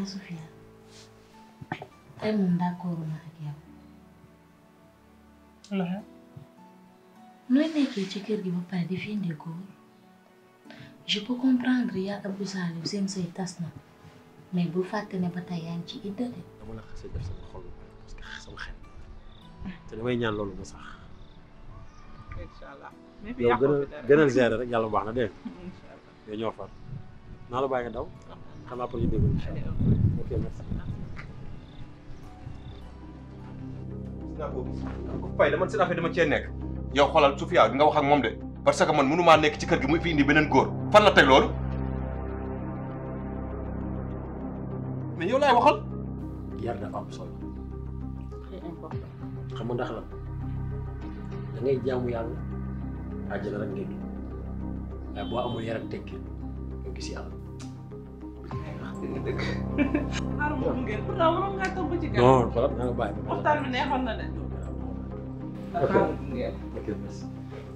Sofia tey moom d'accord na ak yow la nooy nekkee ci kër gi ba pare di fi indi góor je peux comprendre yaa Abdou Salim seen say tas na mais bul fàtte ne ba tey yaa ngi ci idda de dama la xasee def sama xol parce que sama xel te damay ñaan loolu mu sax incha allah. mais fi yow yàqoo gënal fi dara. gënal gérer rek yàlla baax na dégg nga incha allah. yow ñoo far naa la bàyyi nga daw xam après ñu déglu incha allah ok merci. naa ko Faye dama seen affaire dama cee nekk yow xoolal Sofia nga wax ak moom de parce que man mënumaa nekk ci kër gi muy fi indi beneen góor fan la teg loolu mais yow laay waxal yar dafa am solo xam nga ndax la da ngay jaamu yàlla àjjana rek ngay dugg waaye boo amul yar ak tekki doo gis yàlla. dëgg dëgg. xaaral ma gunge pourtant waroon ngaa toog ba ci gàll. non xoolal naa la bàyyi ba. waxtaan bi neexoon na de. ok xaaral ma gunge. ok merci.